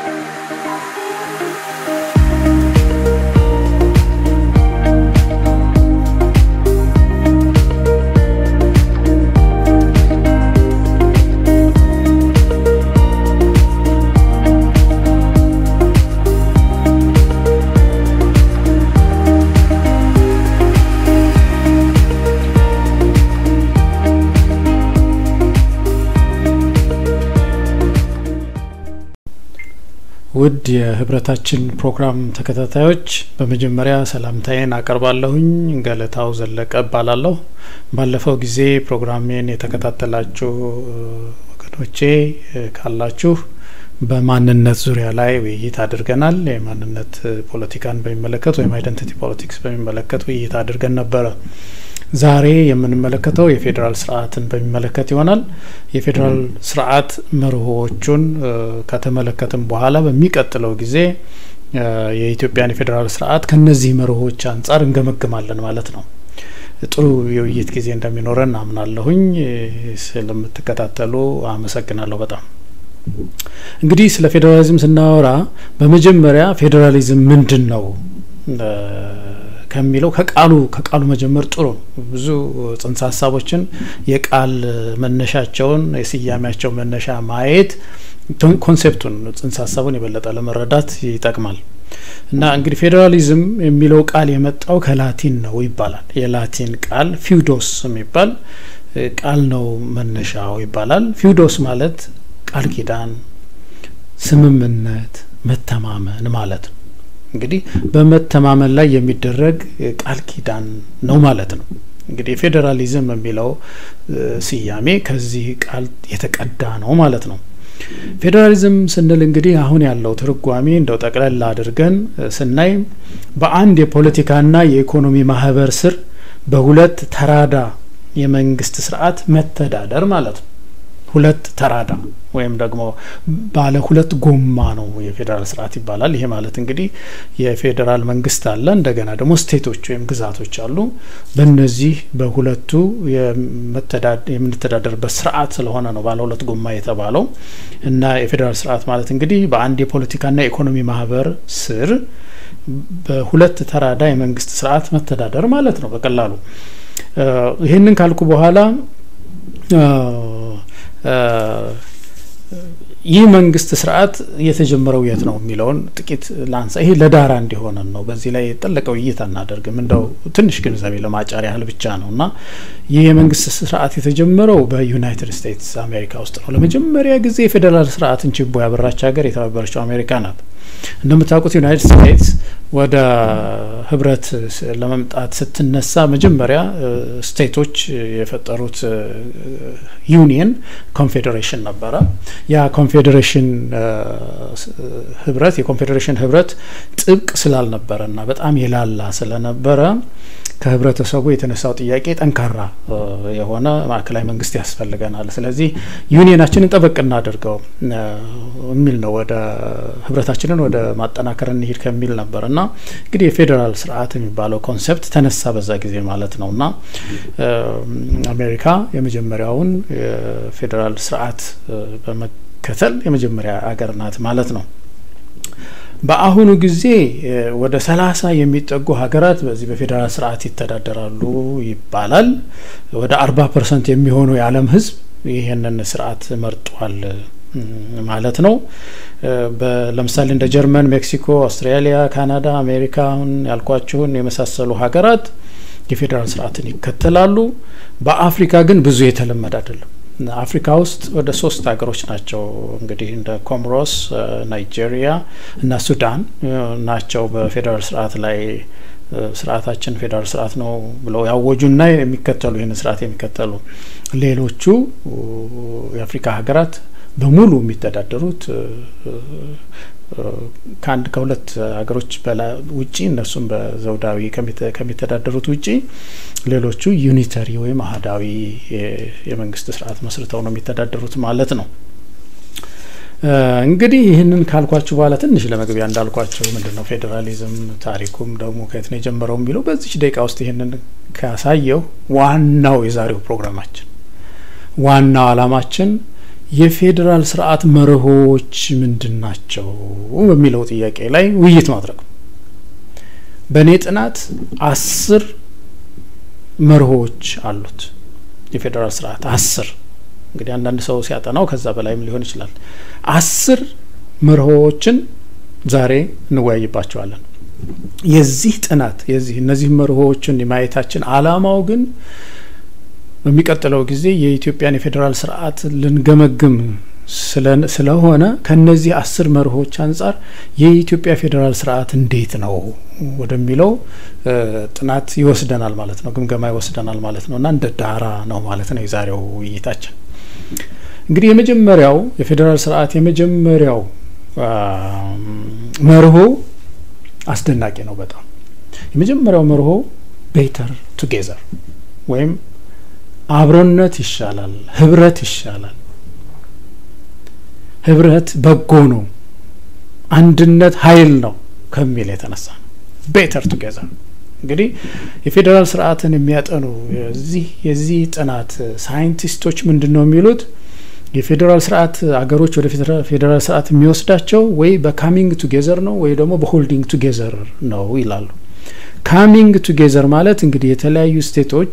ውድ የህብረታችን ፕሮግራም ተከታታዮች በመጀመሪያ ሰላምታዬን አቀርባለሁኝ። ገለታው ዘለቀ እባላለሁ። ባለፈው ጊዜ ፕሮግራሜን የተከታተላችሁ ወገኖቼ ካላችሁ በማንነት ዙሪያ ላይ ውይይት አድርገናል። የማንነት ፖለቲካን በሚመለከት ወይም አይደንቲቲ ፖለቲክስ በሚመለከት ውይይት አድርገን ነበረ። ዛሬ የምንመለከተው የፌዴራል ስርዓትን በሚመለከት ይሆናል። የፌዴራል ስርዓት መርሆዎቹን ከተመለከትን በኋላ በሚቀጥለው ጊዜ የኢትዮጵያን የፌዴራል ስርዓት ከነዚህ መርሆዎች አንጻር እንገመግማለን ማለት ነው። ጥሩ የውይይት ጊዜ እንደሚኖረን አምናለሁኝ። ስለምትከታተሉ አመሰግናለሁ በጣም። እንግዲህ ስለ ፌዴራሊዝም ስናወራ በመጀመሪያ ፌዴራሊዝም ምንድን ነው ከሚለው ከቃሉ ከቃሉ መጀመር ጥሩ ነው። ብዙ ጽንሰ ሀሳቦችን የቃል መነሻቸውን የስያሜያቸው መነሻ ማየት ኮንሴፕቱን ጽንሰ ሀሳቡን የበለጠ ለመረዳት ይጠቅማል። እና እንግዲህ ፌዴራሊዝም የሚለው ቃል የመጣው ከላቲን ነው ይባላል። የላቲን ቃል ፊውዶስ የሚባል ቃል ነው መነሻው ይባላል። ፊውዶስ ማለት ቃል ኪዳን፣ ስምምነት፣ መተማመን ማለት ነው። እንግዲህ በመተማመን ላይ የሚደረግ ቃል ኪዳን ነው ማለት ነው። እንግዲህ ፌዴራሊዝም የሚለው ስያሜ ከዚህ ቃል የተቀዳ ነው ማለት ነው። ፌዴራሊዝም ስንል እንግዲህ አሁን ያለው ትርጓሜ እንደው ጠቅለል አድርገን ስናይ በአንድ የፖለቲካና የኢኮኖሚ ማህበር ስር በሁለት ተራዳ የመንግስት ስርዓት መተዳደር ማለት ነው። ሁለት ተራዳ ወይም ደግሞ ባለ ሁለት ጎማ ነው የፌዴራል ስርዓት ይባላል። ይሄ ማለት እንግዲህ የፌዴራል መንግስት አለ፣ እንደገና ደግሞ ስቴቶች ወይም ግዛቶች አሉ። በእነዚህ በሁለቱ የምንተዳደርበት ስርዓት ስለሆነ ነው ባለ ሁለት ጎማ የተባለው እና የፌዴራል ስርዓት ማለት እንግዲህ በአንድ የፖለቲካና የኢኮኖሚ ማህበር ስር በሁለት ተራዳ የመንግስት ስርዓት መተዳደር ማለት ነው በቀላሉ። ይህንን ካልኩ በኋላ ይህ መንግስት ስርዓት የተጀመረው የት ነው የሚለውን ጥቂት ላንሳ። ይሄ ለዳራ እንዲሆነን ነው። በዚህ ላይ የጠለቀ ውይይት አናደርግም። እንደው ትንሽ ግንዛቤ ለማጫር ያህል ብቻ ነው እና ይህ የመንግስት ስርዓት የተጀመረው በዩናይትድ ስቴትስ አሜሪካ ውስጥ ነው። ለመጀመሪያ ጊዜ የፌዴራል ስርዓትን ችቦ ያበራች ሀገር የተባበረችው አሜሪካ ናት። እንደምታውቁት ዩናይትድ ስቴትስ ወደ ህብረት ለመምጣት ስትነሳ መጀመሪያ ስቴቶች የፈጠሩት ዩኒየን ኮንፌዴሬሽን ነበረ። ያ ኮንፌዴሬሽን ህብረት የኮንፌዴሬሽን ህብረት ጥብቅ ስላልነበረ እና በጣም የላላ ስለነበረ ከህብረተሰቡ የተነሳው ጥያቄ ጠንካራ የሆነ ማዕከላዊ መንግስት ያስፈልገናል፣ ስለዚህ ዩኒየናችንን ጠበቅ እናድርገው የሚል ነው። ወደ ህብረታችንን ወደ ማጠናከር እንሂድ ከሚል ነበር እና እንግዲህ የፌዴራል ስርዓት የሚባለው ኮንሰፕት ተነሳ በዛ ጊዜ ማለት ነው እና አሜሪካ የመጀመሪያውን የፌዴራል ስርዓት በመከተል የመጀመሪያ አገር ናት ማለት ነው። በአሁኑ ጊዜ ወደ ሰላሳ የሚጠጉ ሀገራት በዚህ በፌዴራል ስርዓት ይተዳደራሉ ይባላል። ወደ አርባ ፐርሰንት የሚሆኑ የዓለም ህዝብ ይህንን ስርዓት መርጧል ማለት ነው። ለምሳሌ እንደ ጀርመን፣ ሜክሲኮ፣ አውስትራሊያ፣ ካናዳ፣ አሜሪካ አሁን ያልኳችሁን የመሳሰሉ ሀገራት የፌዴራል ስርዓትን ይከተላሉ። በአፍሪካ ግን ብዙ የተለመደ አይደለም። አፍሪካ ውስጥ ወደ ሶስት ሀገሮች ናቸው እንግዲህ እንደ ኮሞሮስ፣ ናይጄሪያ እና ሱዳን ናቸው በፌዴራል ስርዓት ላይ ስርዓታችን ፌዴራል ስርዓት ነው ብለው ያወጁና የሚከተሉ ይህን ስርዓት የሚከተሉ ሌሎቹ የአፍሪካ ሀገራት በሙሉ የሚተዳደሩት ከአንድ ከሁለት ሀገሮች ውጪ እነሱም በዘውዳዊ ከሚተዳደሩት ውጪ ሌሎቹ ዩኒተሪ ወይም አህዳዊ የመንግስት ስርዓት መስርተው ነው የሚተዳደሩት ማለት ነው። እንግዲህ ይህንን ካልኳችሁ በኋላ ትንሽ ለመግቢያ እንዳልኳቸው ምንድን ነው ፌዴራሊዝም ታሪኩም ደግሞ ከየት ነው የጀመረው የሚለው በዚች ደቂቃ ውስጥ ይህንን ካሳየው ዋናው የዛሬው ፕሮግራማችን ዋናው አላማችን የፌዴራል ስርዓት መርሆች ምንድን ናቸው በሚለው ጥያቄ ላይ ውይይት ማድረግ በእኔ ጥናት አስር መርሆች አሉት የፌዴራል ስርዓት አስር እንግዲህ አንዳንድ ሰው ሲያጠናው ከዛ በላይም ሊሆን ይችላል አስር መርሆዎችን ዛሬ እንወያይባቸዋለን የዚህ ጥናት የዚህ እነዚህ መርሆዎችን የማየታችን አላማው ግን በሚቀጥለው ጊዜ የኢትዮጵያን የፌዴራል ስርዓት ልንገመግም ስለሆነ ከነዚህ አስር መርሆች አንጻር የኢትዮጵያ ፌዴራል ስርዓት እንዴት ነው ወደሚለው ጥናት ይወስደናል ማለት ነው፣ ግምገማ ይወስደናል ማለት ነው እና እንደ ዳራ ነው ማለት ነው የዛሬው ውይይታችን። እንግዲህ የመጀመሪያው የፌዴራል ስርዓት የመጀመሪያው መርሆ አስደናቂ ነው በጣም የመጀመሪያው መርሆ ቤተር ቱጌዘር ወይም አብሮነት ይሻላል፣ ህብረት ይሻላል። ህብረት በጎ ነው፣ አንድነት ኃይል ነው ከሚል የተነሳ ነው። ቤተር ቱጌዘር እንግዲህ የፌዴራል ስርዓትን የሚያጠኑ የዚህ የዚህ ጥናት ሳይንቲስቶች ምንድን ነው የሚሉት? የፌዴራል ስርዓት አገሮች ወደ ፌዴራል ስርዓት የሚወስዳቸው ወይ በካሚንግ ቱጌዘር ነው ወይ ደግሞ በሆልዲንግ ቱጌዘር ነው ይላሉ። ካሚንግ ቱጌዘር ማለት እንግዲህ የተለያዩ ስቴቶች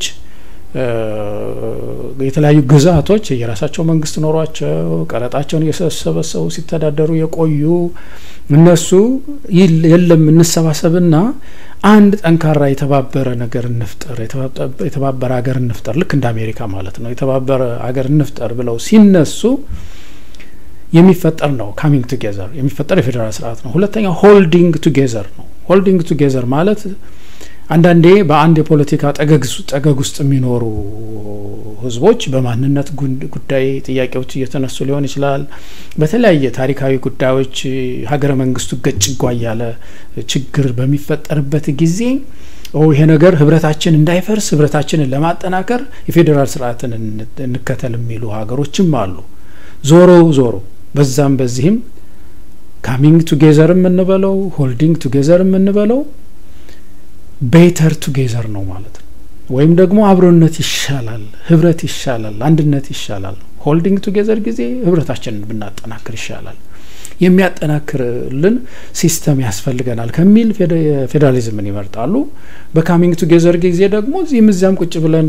የተለያዩ ግዛቶች የራሳቸው መንግስት ኖሯቸው ቀረጣቸውን እየሰበሰቡ ሲተዳደሩ የቆዩ እነሱ የለም እንሰባሰብና አንድ ጠንካራ የተባበረ ነገር እንፍጠር፣ የተባበረ ሀገር እንፍጠር፣ ልክ እንደ አሜሪካ ማለት ነው። የተባበረ ሀገር እንፍጠር ብለው ሲነሱ የሚፈጠር ነው ካሚንግ ቱጌዘር የሚፈጠር የፌዴራል ስርዓት ነው። ሁለተኛው ሆልዲንግ ቱጌዘር ነው። ሆልዲንግ ቱጌዘር ማለት አንዳንዴ በአንድ የፖለቲካ ጠገግ ውስጥ የሚኖሩ ህዝቦች በማንነት ጉዳይ ጥያቄዎች እየተነሱ ሊሆን ይችላል። በተለያየ ታሪካዊ ጉዳዮች ሀገረ መንግስቱ ገጭጓ እያለ ችግር በሚፈጠርበት ጊዜ ይሄ ነገር ህብረታችን እንዳይፈርስ ህብረታችንን ለማጠናከር የፌዴራል ስርዓትን እንከተል የሚሉ ሀገሮችም አሉ። ዞሮ ዞሮ በዛም በዚህም ካሚንግ ቱጌዘር የምንበለው ሆልዲንግ ቱጌዘር የምንበለው ቤተር ቱጌዘር ነው ማለት ነው። ወይም ደግሞ አብሮነት ይሻላል፣ ህብረት ይሻላል፣ አንድነት ይሻላል። ሆልዲንግ ቱጌዘር ጊዜ ህብረታችንን ብናጠናክር ይሻላል፣ የሚያጠናክርልን ሲስተም ያስፈልገናል ከሚል ፌዴራሊዝምን ይመርጣሉ። በካሚንግ ቱጌዘር ጊዜ ደግሞ እዚህም እዚያም ቁጭ ብለን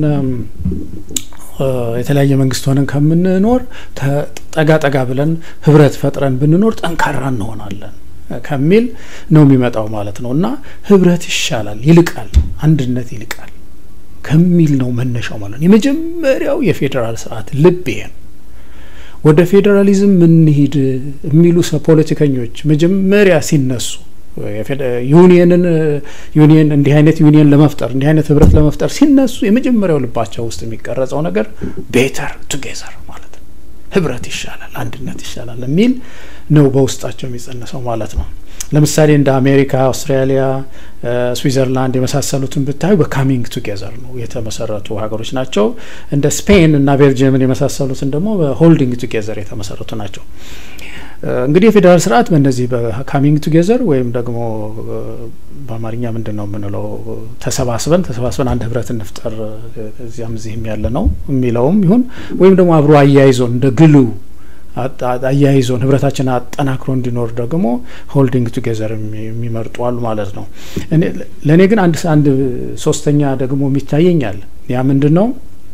የተለያየ መንግስት ሆነን ከምንኖር ጠጋ ጠጋ ብለን ህብረት ፈጥረን ብንኖር ጠንካራ እንሆናለን ከሚል ነው የሚመጣው ማለት ነው። እና ህብረት ይሻላል፣ ይልቃል፣ አንድነት ይልቃል ከሚል ነው መነሻው ማለት ነው። የመጀመሪያው የፌዴራል ስርዓት ልብ ይሄ ነው። ወደ ፌዴራሊዝም ምንሂድ የሚሉ ፖለቲከኞች መጀመሪያ ሲነሱ ዩኒየንን ዩኒየን እንዲህ አይነት ዩኒየን ለመፍጠር እንዲህ አይነት ህብረት ለመፍጠር ሲነሱ የመጀመሪያው ልባቸው ውስጥ የሚቀረጸው ነገር ቤተር ቱጌዘር ማለት ነው። ህብረት ይሻላል፣ አንድነት ይሻላል የሚል ነው በውስጣቸው የሚጸነሰው ማለት ነው። ለምሳሌ እንደ አሜሪካ፣ አውስትራሊያ፣ ስዊዘርላንድ የመሳሰሉትን ብታዩ በካሚንግ ቱጌዘር ነው የተመሰረቱ ሀገሮች ናቸው። እንደ ስፔን እና ቤልጅየምን የመሳሰሉትን ደግሞ በሆልዲንግ ቱጌዘር የተመሰረቱ ናቸው። እንግዲህ የፌዴራል ስርዓት በእነዚህ በካሚንግ ቱጌዘር ወይም ደግሞ በአማርኛ ምንድን ነው የምንለው ተሰባስበን ተሰባስበን አንድ ህብረት እንፍጠር እዚያም እዚህም ያለ ነው የሚለውም ይሁን ወይም ደግሞ አብሮ አያይዞን እንደ ግሉ አያይዞን ህብረታችን አጠናክሮ እንዲኖር ደግሞ ሆልዲንግ ቱጌዘር የሚመርጡ አሉ ማለት ነው። ለእኔ ግን አንድ አንድ ሶስተኛ ደግሞ የሚታየኛል ያ ምንድን ነው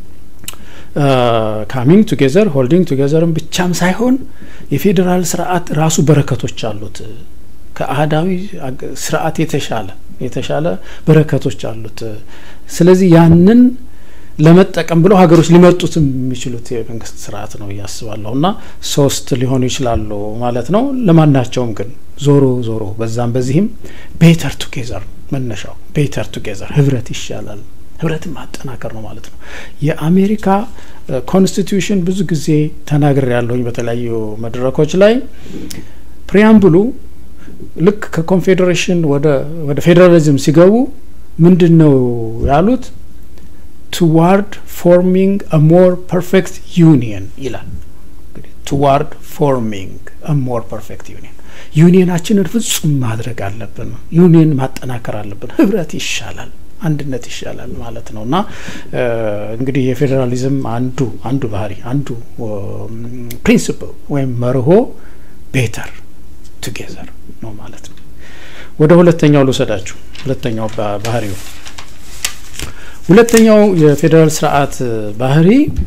ካሚንግ ቱጌዘር ሆልዲንግ ቱጌዘርም ብቻም ሳይሆን የፌዴራል ስርዓት ራሱ በረከቶች አሉት። ከአህዳዊ ስርዓት የተሻለ የተሻለ በረከቶች አሉት። ስለዚህ ያንን ለመጠቀም ብለው ሀገሮች ሊመርጡት የሚችሉት የመንግስት ስርዓት ነው እያስባለሁ እና ሶስት ሊሆኑ ይችላሉ ማለት ነው። ለማናቸውም ግን ዞሮ ዞሮ በዛም በዚህም ቤተር ቱጌዘር መነሻው ቤተር ቱጌዘር ህብረት ይሻላል ህብረትን ማጠናከር ነው ማለት ነው። የአሜሪካ ኮንስቲትዩሽን ብዙ ጊዜ ተናግሬ ያለሁኝ በተለያዩ መድረኮች ላይ ፕሪያምብሉ ልክ ከኮንፌዴሬሽን ወደ ፌዴራሊዝም ሲገቡ ምንድን ነው ያሉት? ቱዋርድ ፎርሚንግ አ ሞር ፐርፌክት ዩኒየን ይላል። ቱዋርድ ፎርሚንግ አ ሞር ፐርፌክት ዩኒየን ዩኒየናችንን ፍጹም ማድረግ አለብን። ዩኒየን ማጠናከር አለብን። ህብረት ይሻላል፣ አንድነት ይሻላል ማለት ነው እና እንግዲህ የፌዴራሊዝም አንዱ አንዱ ባህሪ አንዱ ፕሪንሲፕል ወይም መርሆ ቤተር ቱጌዘር ነው ማለት ነው። ወደ ሁለተኛው ልውሰዳችሁ። ሁለተኛው ባህሪው ሁለተኛው የፌዴራል ስርዓት ባህሪ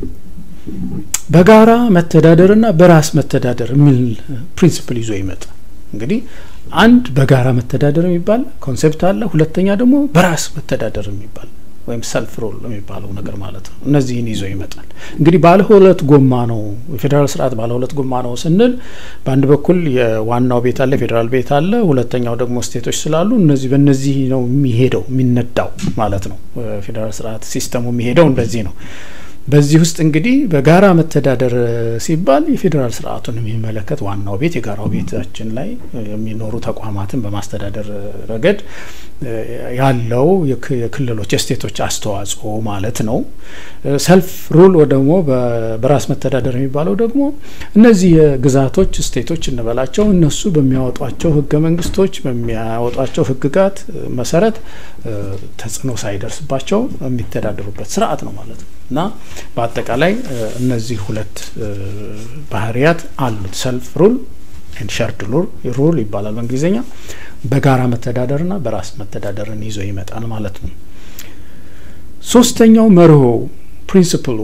በጋራ መተዳደርና በራስ መተዳደር የሚል ፕሪንሲፕል ይዞ ይመጣ። እንግዲህ አንድ በጋራ መተዳደር የሚባል ኮንሴፕት አለ። ሁለተኛ ደግሞ በራስ መተዳደር የሚባል ወይም ሰልፍ ሮል የሚባለው ነገር ማለት ነው። እነዚህን ይዞ ይመጣል። እንግዲህ ባለ ሁለት ጎማ ነው የፌዴራል ስርዓት ባለ ሁለት ጎማ ነው ስንል በአንድ በኩል የዋናው ቤት አለ፣ የፌዴራል ቤት አለ። ሁለተኛው ደግሞ ስቴቶች ስላሉ እነዚህ በእነዚህ ነው የሚሄደው የሚነዳው ማለት ነው። ፌዴራል ስርዓት ሲስተሙ የሚሄደው እንደዚህ ነው። በዚህ ውስጥ እንግዲህ በጋራ መተዳደር ሲባል የፌዴራል ስርዓቱን የሚመለከት ዋናው ቤት የጋራው ቤታችን ላይ የሚኖሩ ተቋማትን በማስተዳደር ረገድ ያለው የክልሎች የስቴቶች አስተዋጽኦ ማለት ነው። ሰልፍ ሩል ደግሞ በራስ መተዳደር የሚባለው ደግሞ እነዚህ የግዛቶች ስቴቶች እንበላቸው እነሱ በሚያወጧቸው ህገ መንግስቶች በሚያወጧቸው ህግጋት መሰረት ተጽዕኖ ሳይደርስባቸው የሚተዳደሩበት ስርዓት ነው ማለት ነው እና በአጠቃላይ እነዚህ ሁለት ባህሪያት አሉት። ሰልፍ ሩል ሸርድ ሩል ይባላል በእንግሊዝኛ። በጋራ መተዳደርና በራስ መተዳደርን ይዞ ይመጣል ማለት ነው። ሶስተኛው መርሆ ፕሪንስፕሉ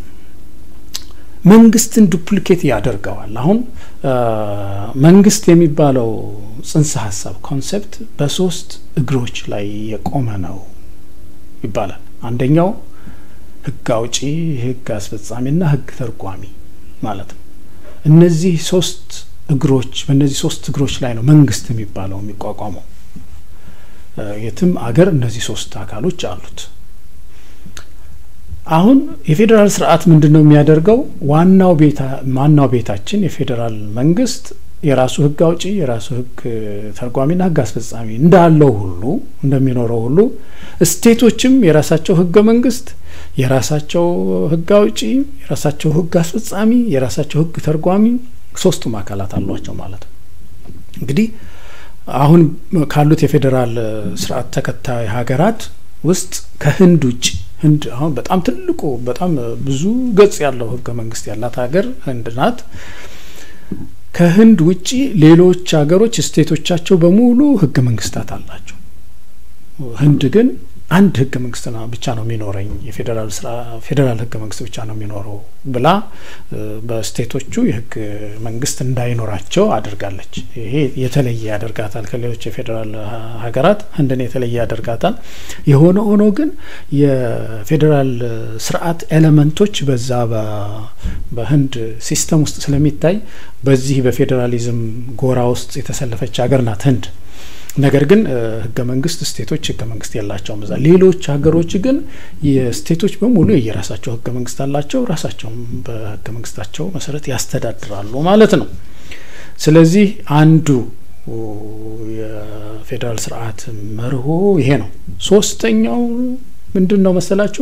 መንግስትን ዱፕሊኬት ያደርገዋል። አሁን መንግስት የሚባለው ጽንሰ ሀሳብ ኮንሴፕት በሶስት እግሮች ላይ የቆመ ነው ይባላል። አንደኛው ህግ አውጪ፣ ህግ አስፈጻሚና ህግ ተርጓሚ ማለት ነው። እነዚህ ሶስት እግሮች በእነዚህ ሶስት እግሮች ላይ ነው መንግስት የሚባለው የሚቋቋመው። የትም አገር እነዚህ ሶስት አካሎች አሉት። አሁን የፌዴራል ስርዓት ምንድን ነው የሚያደርገው? ዋናው ቤታ ዋናው ቤታችን የፌዴራል መንግስት የራሱ ህግ አውጪ የራሱ ህግ ተርጓሚና ህግ አስፈጻሚ እንዳለው ሁሉ እንደሚኖረው ሁሉ ስቴቶችም የራሳቸው ህገ መንግስት የራሳቸው ህግ አውጪ የራሳቸው ህግ አስፈጻሚ የራሳቸው ህግ ተርጓሚ ሶስቱም አካላት አሏቸው ማለት ነው። እንግዲህ አሁን ካሉት የፌዴራል ስርዓት ተከታይ ሀገራት ውስጥ ከህንድ ውጭ ህንድ አሁን በጣም ትልቁ በጣም ብዙ ገጽ ያለው ህገ መንግስት ያላት ሀገር ህንድ ናት። ከህንድ ውጪ ሌሎች ሀገሮች ስቴቶቻቸው በሙሉ ህገ መንግስታት አላቸው። ህንድ ግን አንድ ህገ መንግስት ብቻ ነው የሚኖረኝ የፌዴራል ስራ ፌዴራል ህገ መንግስት ብቻ ነው የሚኖረው ብላ በስቴቶቹ የህግ መንግስት እንዳይኖራቸው አድርጋለች። ይሄ የተለየ ያደርጋታል ከሌሎች የፌዴራል ሀገራት ህንድን የተለየ ያደርጋታል። የሆነ ሆኖ ግን የፌዴራል ስርዓት ኤሌመንቶች በዛ በህንድ ሲስተም ውስጥ ስለሚታይ በዚህ በፌዴራሊዝም ጎራ ውስጥ የተሰለፈች ሀገር ናት ህንድ። ነገር ግን ህገ መንግስት ስቴቶች ህገ መንግስት የላቸውም። እዛ ሌሎች ሀገሮች ግን የስቴቶች በሙሉ የየራሳቸው ህገ መንግስት አላቸው። ራሳቸውም በህገ መንግስታቸው መሰረት ያስተዳድራሉ ማለት ነው። ስለዚህ አንዱ የፌዴራል ስርዓት መርሆ ይሄ ነው። ሶስተኛው ምንድን ነው መሰላችሁ?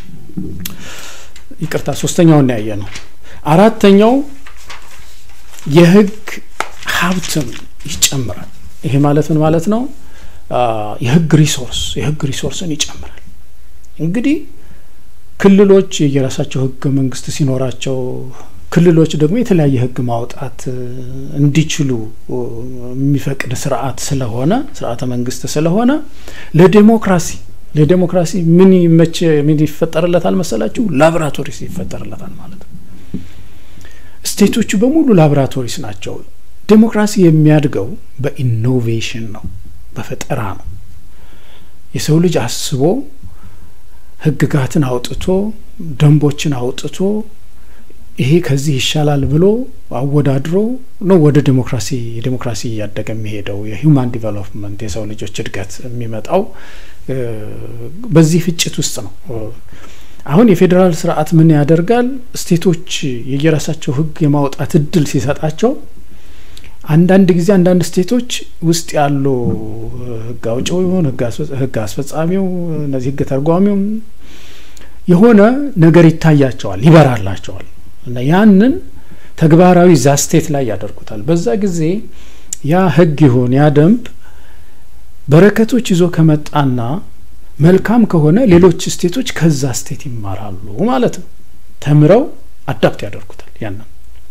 ይቅርታ፣ ሶስተኛውን ያየ ነው። አራተኛው የህግ ሀብትን ይጨምራል። ይሄ ማለት ምን ማለት ነው? የህግ ሪሶርስ የህግ ሪሶርስን ይጨምራል። እንግዲህ ክልሎች የራሳቸው ህገ መንግስት ሲኖራቸው ክልሎች ደግሞ የተለያየ ህግ ማውጣት እንዲችሉ የሚፈቅድ ስርዓት ስለሆነ ስርዓተ መንግስት ስለሆነ ለዴሞክራሲ ለዴሞክራሲ ምን ይመች ምን ይፈጠርለታል መሰላችሁ? ላቦራቶሪስ ይፈጠርለታል ማለት ነው። ስቴቶቹ በሙሉ ላቦራቶሪስ ናቸው። ዴሞክራሲ የሚያድገው በኢኖቬሽን ነው፣ በፈጠራ ነው። የሰው ልጅ አስቦ ህግጋትን አውጥቶ ደንቦችን አውጥቶ ይሄ ከዚህ ይሻላል ብሎ አወዳድሮ ነው ወደ ዴሞክራሲ የዴሞክራሲ እያደገ የሚሄደው የሂውማን ዲቨሎፕመንት የሰው ልጆች እድገት የሚመጣው በዚህ ፍጭት ውስጥ ነው። አሁን የፌዴራል ስርዓት ምን ያደርጋል? ስቴቶች የየራሳቸው ህግ የማውጣት እድል ሲሰጣቸው አንዳንድ ጊዜ አንዳንድ ስቴቶች ውስጥ ያሉ ህግ አውጪው ይሁን ህግ አስፈጻሚው እነዚህ ህግ ተርጓሚውም የሆነ ነገር ይታያቸዋል፣ ይበራላቸዋል እና ያንን ተግባራዊ ዛ ስቴት ላይ ያደርጉታል። በዛ ጊዜ ያ ህግ ይሁን ያ ደንብ በረከቶች ይዞ ከመጣና መልካም ከሆነ ሌሎች ስቴቶች ከዛ ስቴት ይማራሉ ማለት ነው። ተምረው አዳፕት ያደርጉታል። ያንን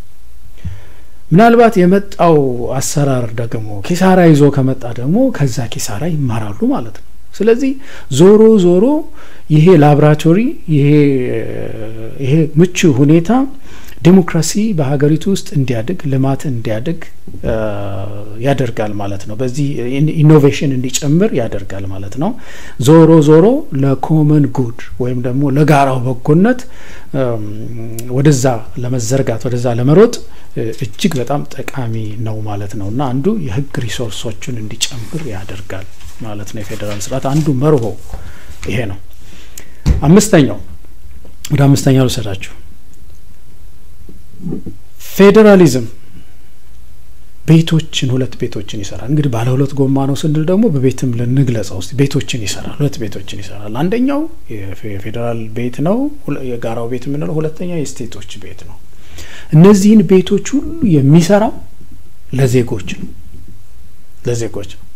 ምናልባት የመጣው አሰራር ደግሞ ኪሳራ ይዞ ከመጣ ደግሞ ከዛ ኪሳራ ይማራሉ ማለት ነው። ስለዚህ ዞሮ ዞሮ ይሄ ላብራቶሪ ይሄ ምቹ ሁኔታ ዴሞክራሲ በሀገሪቱ ውስጥ እንዲያድግ ልማት እንዲያድግ ያደርጋል ማለት ነው። በዚህ ኢኖቬሽን እንዲጨምር ያደርጋል ማለት ነው። ዞሮ ዞሮ ለኮመን ጉድ ወይም ደግሞ ለጋራው በጎነት ወደዛ ለመዘርጋት ወደዛ ለመሮጥ እጅግ በጣም ጠቃሚ ነው ማለት ነው እና አንዱ የህግ ሪሶርሶችን እንዲጨምር ያደርጋል ማለት ነው። የፌዴራል ስርዓት አንዱ መርሆ ይሄ ነው። አምስተኛው ወደ አምስተኛው ልውሰዳችሁ። ፌዴራሊዝም ቤቶችን ሁለት ቤቶችን ይሰራል። እንግዲህ ባለ ሁለት ጎማ ነው ስንል ደግሞ በቤትም ልንግለጸው ውስጥ ቤቶችን ይሰራል። ሁለት ቤቶችን ይሰራል። አንደኛው የፌዴራል ቤት ነው፣ የጋራው ቤት የምንለው። ሁለተኛው የስቴቶች ቤት ነው። እነዚህን ቤቶች ሁሉ የሚሰራው ለዜጎች ነው፣ ለዜጎች ነው።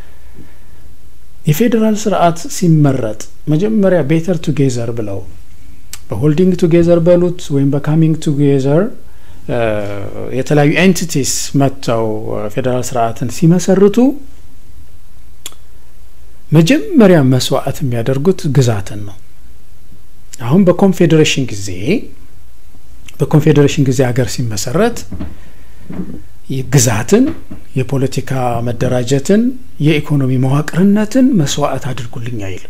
የፌዴራል ስርዓት ሲመረጥ መጀመሪያ ቤተር ቱጌዘር ብለው በሆልዲንግ ቱጌዘር በሉት ወይም በካሚንግ ቱጌዘር የተለያዩ ኤንቲቲስ መጥተው ፌዴራል ስርዓትን ሲመሰርቱ መጀመሪያ መስዋዕት የሚያደርጉት ግዛትን ነው። አሁን በኮንፌዴሬሽን ጊዜ በኮንፌዴሬሽን ጊዜ ሀገር ሲመሰረት ግዛትን፣ የፖለቲካ መደራጀትን፣ የኢኮኖሚ መዋቅርነትን መስዋዕት አድርጉልኝ አይልም።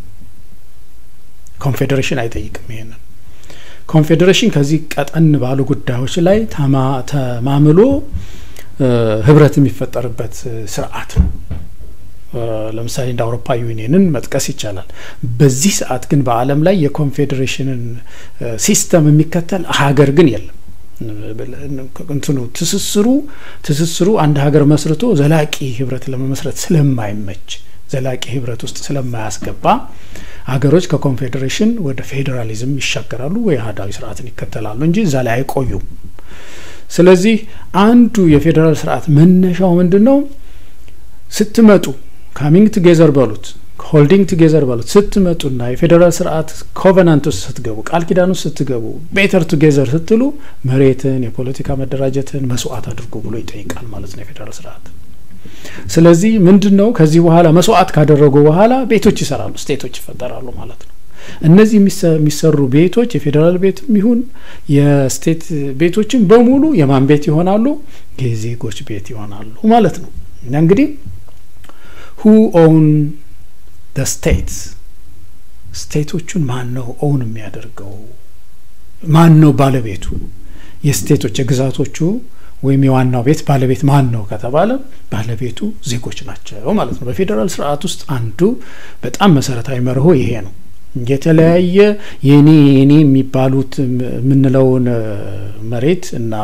ኮንፌዴሬሽን አይጠይቅም ይሄንን። ኮንፌዴሬሽን ከዚህ ቀጠን ባሉ ጉዳዮች ላይ ተማምሎ ህብረት የሚፈጠርበት ስርዓት ነው። ለምሳሌ እንደ አውሮፓ ዩኒየንን መጥቀስ ይቻላል። በዚህ ሰዓት ግን በዓለም ላይ የኮንፌዴሬሽንን ሲስተም የሚከተል ሀገር ግን የለም። እንትኑ ትስስሩ ትስስሩ አንድ ሀገር መስርቶ ዘላቂ ህብረት ለመመስረት ስለማይመች ዘላቂ ህብረት ውስጥ ስለማያስገባ ሀገሮች ከኮንፌዴሬሽን ወደ ፌዴራሊዝም ይሻገራሉ ወይ አህዳዊ ስርዓትን ይከተላሉ እንጂ እዛ ላይ አይቆዩም። ስለዚህ አንዱ የፌዴራል ስርዓት መነሻው ምንድን ነው? ስትመጡ ካሚንግ ቱጌዘር በሉት ሆልዲንግ ቱጌዘር በሉት ስትመጡና የፌዴራል ስርዓት ኮቨናንት ውስጥ ስትገቡ ቃል ኪዳን ውስጥ ስትገቡ ቤተር ቱጌዘር ስትሉ መሬትን፣ የፖለቲካ መደራጀትን መስዋዕት አድርጎ ብሎ ይጠይቃል ማለት ነው የፌዴራል ስርዓት። ስለዚህ ምንድን ነው ከዚህ በኋላ መስዋዕት ካደረጉ በኋላ ቤቶች ይሰራሉ፣ ስቴቶች ይፈጠራሉ ማለት ነው። እነዚህ የሚሰሩ ቤቶች የፌዴራል ቤትም ይሁን የስቴት ቤቶችን በሙሉ የማን ቤት ይሆናሉ? የዜጎች ቤት ይሆናሉ ማለት ነው። እና እንግዲህ ሁ ኦውን ደ ስቴትስ ስቴቶቹን ማን ነው ኦውን የሚያደርገው? ማን ነው ባለቤቱ? የስቴቶች የግዛቶቹ ወይም የዋናው ቤት ባለቤት ማን ነው ከተባለ ባለቤቱ ዜጎች ናቸው ማለት ነው። በፌዴራል ስርዓት ውስጥ አንዱ በጣም መሰረታዊ መርሆ ይሄ ነው። የተለያየ የኔ የኔ የሚባሉት የምንለውን መሬት እና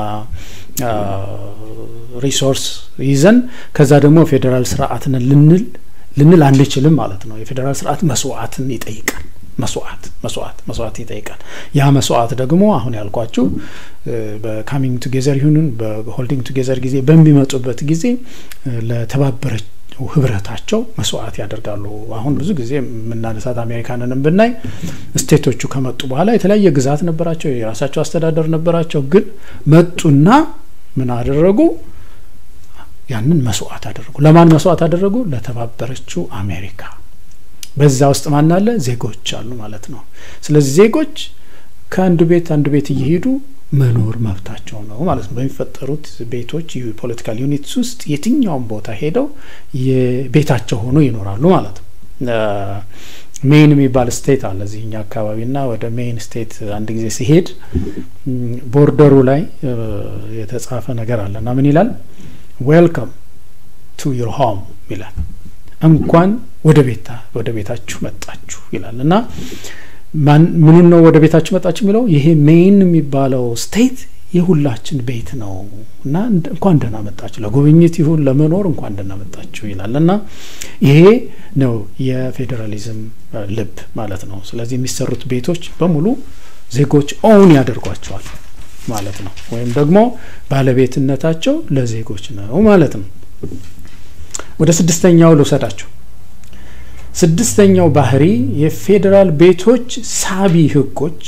ሪሶርስ ይዘን ከዛ ደግሞ ፌዴራል ስርዓትን ልንል ልንል አንችልም ማለት ነው። የፌዴራል ስርዓት መስዋዕትን ይጠይቃል። መስዋዕት መስዋዕት መስዋዕት ይጠይቃል። ያ መስዋዕት ደግሞ አሁን ያልኳችሁ በካሚንግ ቱጌዘር ይሁንን በሆልዲንግ ቱጌዘር ጊዜ በሚመጡበት ጊዜ ለተባበረች ህብረታቸው መስዋዕት ያደርጋሉ። አሁን ብዙ ጊዜ የምናነሳት አሜሪካንንም ብናይ ስቴቶቹ ከመጡ በኋላ የተለያየ ግዛት ነበራቸው፣ የራሳቸው አስተዳደር ነበራቸው። ግን መጡና ምን አደረጉ? ያንን መስዋዕት አደረጉ። ለማን መስዋዕት አደረጉ? ለተባበረችው አሜሪካ። በዛ ውስጥ ማን አለ? ዜጎች አሉ ማለት ነው። ስለዚህ ዜጎች ከአንዱ ቤት አንዱ ቤት እየሄዱ መኖር መብታቸው ነው ማለት ነው። በሚፈጠሩት ቤቶች ፖለቲካል ዩኒትስ ውስጥ የትኛውም ቦታ ሄደው የቤታቸው ሆኖ ይኖራሉ ማለት ነው። ሜይን የሚባል ስቴት አለ እዚህኛ አካባቢና ወደ ሜይን ስቴት አንድ ጊዜ ሲሄድ ቦርደሩ ላይ የተጻፈ ነገር አለ እና ምን ይላል? ዌልካም ቱ ዩር ሆም ይላል። እንኳን ወደ ቤታ ወደ ቤታችሁ መጣችሁ ይላል እና ምኑን ነው ወደ ቤታችሁ መጣችሁ የሚለው ይሄ ሜይን የሚባለው ስቴት የሁላችን ቤት ነው እና እንኳን ደህና መጣችሁ ለጉብኝት ይሁን ለመኖር እንኳን ደህና መጣችሁ ይላል እና ይሄ ነው የፌዴራሊዝም ልብ ማለት ነው። ስለዚህ የሚሰሩት ቤቶች በሙሉ ዜጎች ኦውን ያደርጓቸዋል ማለት ነው። ወይም ደግሞ ባለቤትነታቸው ለዜጎች ነው ማለት ነው። ወደ ስድስተኛው ልውሰዳችሁ። ስድስተኛው ባህሪ የፌዴራል ቤቶች ሳቢ ህጎች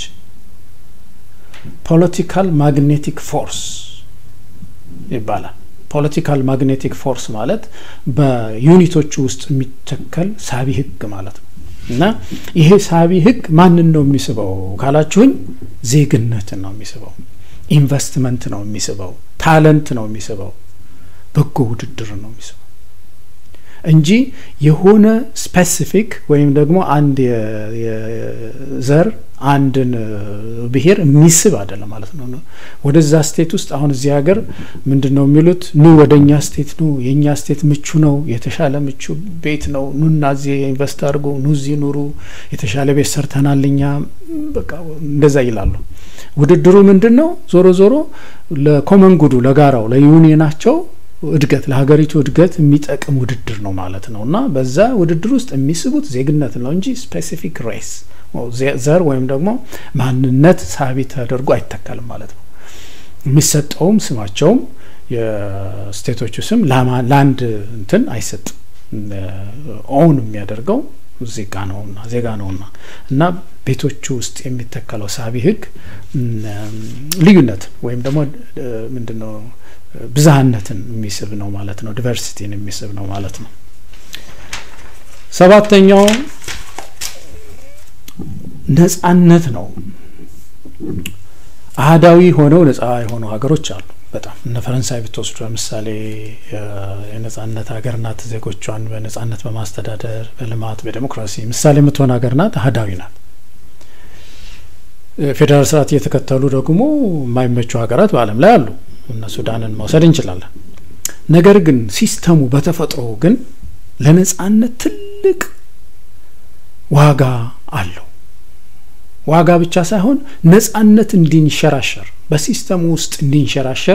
ፖለቲካል ማግኔቲክ ፎርስ ይባላል። ፖለቲካል ማግኔቲክ ፎርስ ማለት በዩኒቶቹ ውስጥ የሚተከል ሳቢ ህግ ማለት ነው እና ይሄ ሳቢ ህግ ማንን ነው የሚስበው ካላችሁኝ፣ ዜግነትን ነው የሚስበው፣ ኢንቨስትመንት ነው የሚስበው፣ ታለንት ነው የሚስበው፣ በጎ ውድድር ነው የሚስበው እንጂ የሆነ ስፔሲፊክ ወይም ደግሞ አንድ ዘር አንድን ብሔር የሚስብ አይደለም ማለት ነው። ወደዛ ስቴት ውስጥ አሁን እዚህ ሀገር ምንድን ነው የሚሉት? ኑ ወደ እኛ ስቴት ኑ፣ የእኛ ስቴት ምቹ ነው፣ የተሻለ ምቹ ቤት ነው፣ ኑና እዚህ ኢንቨስት አድርጎ ኑ እዚህ ኑሩ፣ የተሻለ ቤት ሰርተናል እኛ በቃ እንደዛ ይላሉ። ውድድሩ ምንድን ነው? ዞሮ ዞሮ ለኮመን ጉዱ ለጋራው ለዩኒየናቸው እድገት ለሀገሪቱ እድገት የሚጠቅም ውድድር ነው ማለት ነው። እና በዛ ውድድር ውስጥ የሚስቡት ዜግነት ነው እንጂ ስፔሲፊክ ሬስ ዘር ወይም ደግሞ ማንነት ሳቢ ተደርጎ አይተከልም ማለት ነው። የሚሰጠውም ስማቸውም የስቴቶቹ ስም ለአንድ እንትን አይሰጥም። ኦውን የሚያደርገው ዜጋ ነውና ዜጋ ነውና እና ቤቶቹ ውስጥ የሚተከለው ሳቢ ህግ ልዩነት ወይም ደግሞ ምንድን ነው ብዝሃነትን የሚስብ ነው ማለት ነው። ዲቨርሲቲን የሚስብ ነው ማለት ነው። ሰባተኛው ነጻነት ነው። አህዳዊ ሆነው ነጻ የሆኑ ሀገሮች አሉ። በጣም እነ ፈረንሳይ ብትወስዱ ለምሳሌ የነጻነት ሀገር ናት። ዜጎቿን በነጻነት በማስተዳደር በልማት በዴሞክራሲ ምሳሌ የምትሆን ሀገር ናት። አህዳዊ ናት። ፌዴራል ስርዓት እየተከተሉ ደግሞ የማይመቹ ሀገራት በዓለም ላይ አሉ። እነ ሱዳንን መውሰድ እንችላለን። ነገር ግን ሲስተሙ በተፈጥሮ ግን ለነጻነት ትልቅ ዋጋ አለው። ዋጋ ብቻ ሳይሆን ነጻነት እንዲንሸራሸር በሲስተሙ ውስጥ እንዲንሸራሸር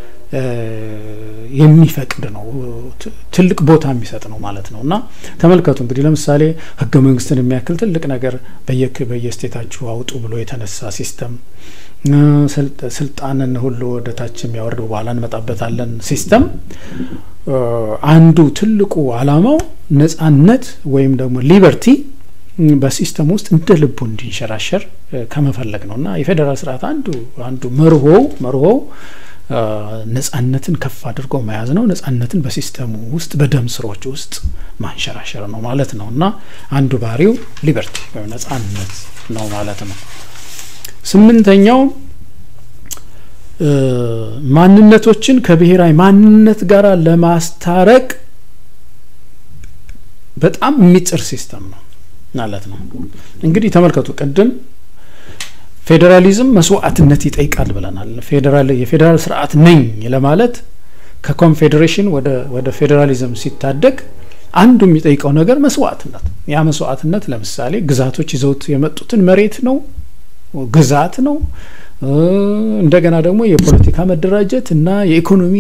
የሚፈቅድ ነው። ትልቅ ቦታ የሚሰጥ ነው ማለት ነው። እና ተመልከቱ እንግዲህ ለምሳሌ ህገ መንግስትን የሚያክል ትልቅ ነገር በየክ በየስቴታችሁ አውጡ ብሎ የተነሳ ሲስተም ስልጣንን ሁሉ ወደ ታች የሚያወርድ በኋላ እንመጣበታለን ሲስተም አንዱ ትልቁ አላማው ነጻነት ወይም ደግሞ ሊበርቲ በሲስተም ውስጥ እንደ ልቡ እንዲንሸራሸር ከመፈለግ ነው እና የፌዴራል ስርዓት አንዱ አንዱ መርሆው መርሆው ነጻነትን ከፍ አድርጎ መያዝ ነው። ነጻነትን በሲስተሙ ውስጥ በደም ስሮች ውስጥ ማንሸራሸር ነው ማለት ነው እና አንዱ ባህሪው ሊበርቲ ወይም ነጻነት ነው ማለት ነው። ስምንተኛው ማንነቶችን ከብሔራዊ ማንነት ጋር ለማስታረቅ በጣም የሚጥር ሲስተም ነው ማለት ነው። እንግዲህ ተመልከቱ ቅድም ፌዴራሊዝም መስዋዕትነት ይጠይቃል ብለናል። ፌዴራል የፌዴራል ስርዓት ነኝ ለማለት ከኮንፌዴሬሽን ወደ ወደ ፌዴራሊዝም ሲታደግ አንዱ የሚጠይቀው ነገር መስዋዕትነት። ያ መስዋዕትነት ለምሳሌ ግዛቶች ይዘውት የመጡትን መሬት ነው፣ ግዛት ነው። እንደገና ደግሞ የፖለቲካ መደራጀት እና የኢኮኖሚ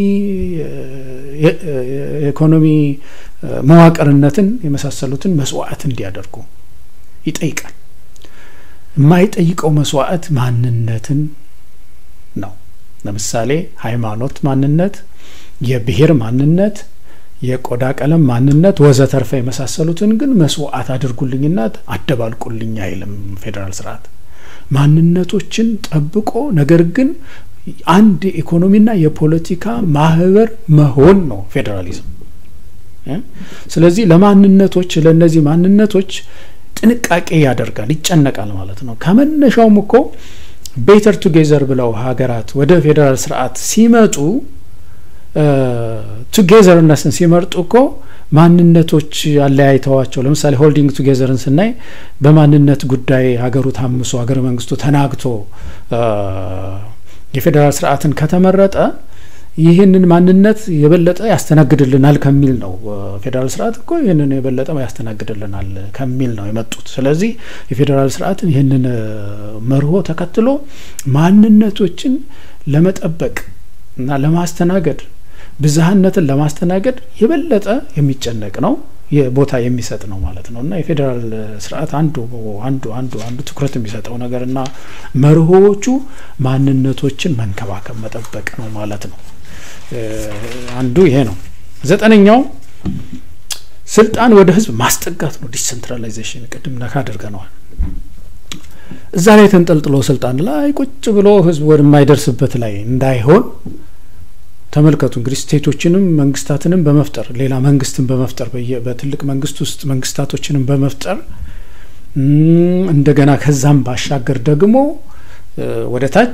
የኢኮኖሚ መዋቅርነትን የመሳሰሉትን መስዋዕት እንዲያደርጉ ይጠይቃል። የማይጠይቀው መስዋዕት ማንነትን ነው። ለምሳሌ ሃይማኖት ማንነት፣ የብሔር ማንነት፣ የቆዳ ቀለም ማንነት ወዘተርፈ የመሳሰሉትን ግን መስዋዕት አድርጉልኝና አደባልቁልኝ አይልም ፌዴራል ስርዓት። ማንነቶችን ጠብቆ ነገር ግን አንድ የኢኮኖሚና የፖለቲካ ማህበር መሆን ነው ፌዴራሊዝም። ስለዚህ ለማንነቶች ለእነዚህ ማንነቶች ጥንቃቄ ያደርጋል፣ ይጨነቃል ማለት ነው። ከመነሻውም እኮ ቤተር ቱጌዘር ብለው ሀገራት ወደ ፌዴራል ስርዓት ሲመጡ ቱጌዘርነስን ሲመርጡ እኮ ማንነቶች አለያይተዋቸው ለምሳሌ ሆልዲንግ ቱጌዘርን ስናይ በማንነት ጉዳይ ሀገሩ ታምሶ ሀገረ መንግስቱ ተናግቶ የፌዴራል ስርዓትን ከተመረጠ ይህንን ማንነት የበለጠ ያስተናግድልናል ከሚል ነው። ፌዴራል ስርዓት እኮ ይህንን የበለጠ ያስተናግድልናል ከሚል ነው የመጡት። ስለዚህ የፌዴራል ስርዓትን ይህንን መርሆ ተከትሎ ማንነቶችን ለመጠበቅ እና ለማስተናገድ ብዝሃነትን ለማስተናገድ የበለጠ የሚጨነቅ ነው ቦታ የሚሰጥ ነው ማለት ነው እና የፌዴራል ስርዓት አንዱ አንዱ አንዱ አንዱ ትኩረት የሚሰጠው ነገር እና መርሆዎቹ ማንነቶችን መንከባከብ መጠበቅ ነው ማለት ነው። አንዱ ይሄ ነው። ዘጠነኛው ስልጣን ወደ ህዝብ ማስጠጋት ነው ዲሰንትራላይዜሽን። ቅድም ነካ አድርገነዋል። እዛ ላይ ተንጠልጥሎ ስልጣን ላይ ቁጭ ብሎ ህዝብ ወደማይደርስበት ላይ እንዳይሆን ተመልከቱ እንግዲህ ስቴቶችንም መንግስታትንም በመፍጠር ሌላ መንግስትን በመፍጠር በትልቅ መንግስት ውስጥ መንግስታቶችንም በመፍጠር እንደገና ከዛም ባሻገር ደግሞ ወደ ታች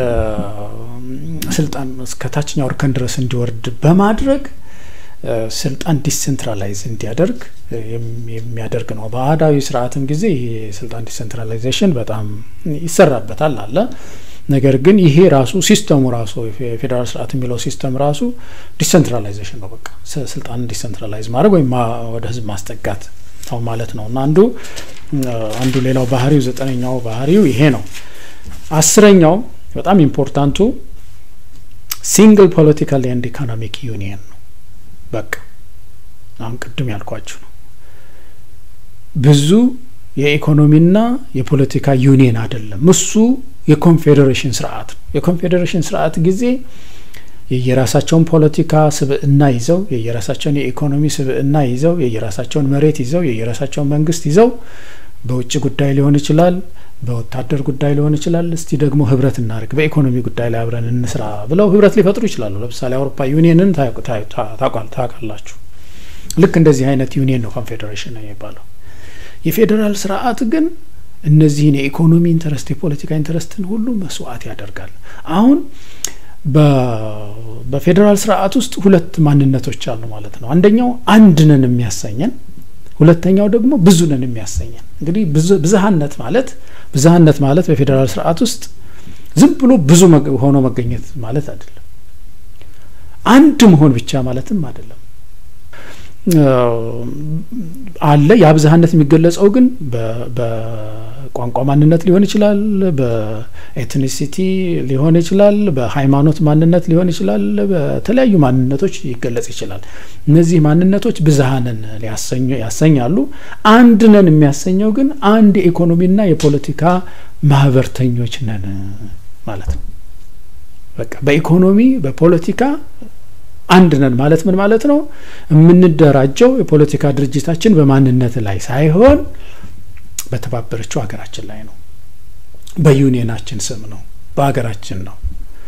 ስልጣን እስከ ታችኛው እርከን ድረስ እንዲወርድ በማድረግ ስልጣን ዲሴንትራላይዝ እንዲያደርግ የሚያደርግ ነው። በአህዳዊ ስርዓትም ጊዜ ይሄ ስልጣን ዲሴንትራላይዜሽን በጣም ይሰራበታል አለ። ነገር ግን ይሄ ራሱ ሲስተሙ ራሱ የፌዴራል ስርዓት የሚለው ሲስተም ራሱ ዲሴንትራላይዜሽን ነው። በቃ ስልጣንን ዲሴንትራላይዝ ማድረግ ወይም ወደ ህዝብ ማስጠጋት ነው ማለት ነው እና አንዱ አንዱ ሌላው ባህሪው ዘጠነኛው ባህሪው ይሄ ነው። አስረኛው በጣም ኢምፖርታንቱ ሲንግል ፖለቲካል ኤንድ ኢኮኖሚክ ዩኒየን ነው። በቃ አሁን ቅድም ያልኳችሁ ነው። ብዙ የኢኮኖሚና የፖለቲካ ዩኒየን አይደለም። እሱ የኮንፌዴሬሽን ስርዓት ነው። የኮንፌዴሬሽን ስርዓት ጊዜ የየራሳቸውን ፖለቲካ ስብዕና ይዘው የየራሳቸውን የኢኮኖሚ ስብዕና ይዘው የየራሳቸውን መሬት ይዘው የየራሳቸውን መንግስት ይዘው በውጭ ጉዳይ ሊሆን ይችላል፣ በወታደር ጉዳይ ሊሆን ይችላል። እስቲ ደግሞ ህብረት እናድርግ፣ በኢኮኖሚ ጉዳይ ላይ አብረን እንስራ ብለው ህብረት ሊፈጥሩ ይችላሉ። ለምሳሌ አውሮፓ ዩኒየንን ታውቃላችሁ። ልክ እንደዚህ አይነት ዩኒየን ነው ኮንፌዴሬሽን ነው የሚባለው። የፌዴራል ስርዓት ግን እነዚህን የኢኮኖሚ ኢንተረስት፣ የፖለቲካ ኢንተረስትን ሁሉ መስዋዕት ያደርጋል። አሁን በፌዴራል ስርዓት ውስጥ ሁለት ማንነቶች አሉ ማለት ነው። አንደኛው አንድ ነን የሚያሰኘን፣ ሁለተኛው ደግሞ ብዙ ነን የሚያሰኘን። እንግዲህ ብዝሃነት ማለት ብዝሃነት ማለት በፌዴራል ስርዓት ውስጥ ዝም ብሎ ብዙ ሆኖ መገኘት ማለት አይደለም። አንድ መሆን ብቻ ማለትም አይደለም። አለ ያ ብዝሃነት የሚገለጸው ግን በቋንቋ ማንነት ሊሆን ይችላል፣ በኤትኒሲቲ ሊሆን ይችላል፣ በሃይማኖት ማንነት ሊሆን ይችላል። በተለያዩ ማንነቶች ይገለጽ ይችላል። እነዚህ ማንነቶች ብዝሃንን ያሰኛሉ። አንድ ነን የሚያሰኘው ግን አንድ የኢኮኖሚና የፖለቲካ ማህበርተኞች ነን ማለት ነው። በቃ በኢኮኖሚ በፖለቲካ አንድ ነን ማለት ምን ማለት ነው? የምንደራጀው የፖለቲካ ድርጅታችን በማንነት ላይ ሳይሆን በተባበረችው ሀገራችን ላይ ነው። በዩኒየናችን ስም ነው፣ በሀገራችን ነው።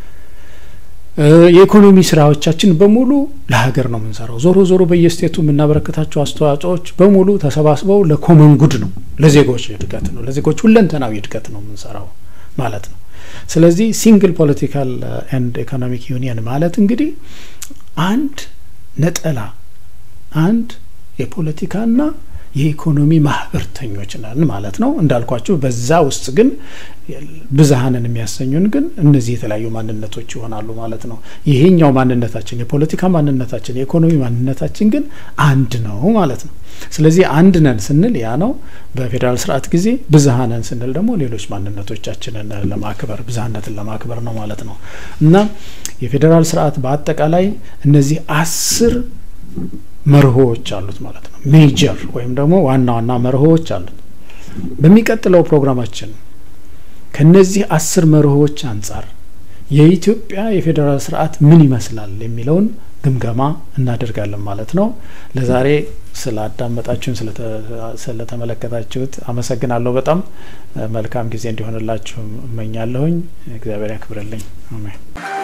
የኢኮኖሚ ስራዎቻችን በሙሉ ለሀገር ነው የምንሰራው። ዞሮ ዞሮ በየስቴቱ የምናበረከታቸው አስተዋጽኦዎች በሙሉ ተሰባስበው ለኮመን ጉድ ነው፣ ለዜጎች እድገት ነው፣ ለዜጎች ሁለንተናዊ እድገት ነው የምንሰራው ማለት ነው። ስለዚህ ሲንግል ፖለቲካል ኤንድ ኢኮኖሚክ ዩኒየን ማለት እንግዲህ አንድ ነጠላ አንድ የፖለቲካና የኢኮኖሚ ማህበርተኞች ነን ማለት ነው። እንዳልኳቸው በዛ ውስጥ ግን ብዝሃንን የሚያሰኙን ግን እነዚህ የተለያዩ ማንነቶች ይሆናሉ ማለት ነው። ይሄኛው ማንነታችን የፖለቲካ ማንነታችን፣ የኢኮኖሚ ማንነታችን ግን አንድ ነው ማለት ነው። ስለዚህ አንድ ነን ስንል ያ ነው። በፌዴራል ስርዓት ጊዜ ብዝሃነን ስንል ደግሞ ሌሎች ማንነቶቻችንን ለማክበር ብዝሃነትን ለማክበር ነው ማለት ነው እና የፌዴራል ስርዓት በአጠቃላይ እነዚህ አስር መርሆዎች አሉት ማለት ነው። ሜጀር ወይም ደግሞ ዋና ዋና መርሆዎች አሉት። በሚቀጥለው ፕሮግራማችን ከነዚህ አስር መርሆዎች አንጻር የኢትዮጵያ የፌዴራል ስርዓት ምን ይመስላል የሚለውን ግምገማ እናደርጋለን ማለት ነው። ለዛሬ ስላዳመጣችሁን ስለተመለከታችሁት አመሰግናለሁ። በጣም መልካም ጊዜ እንዲሆንላችሁ እመኛለሁኝ። እግዚአብሔር ያክብርልኝ። አሜን።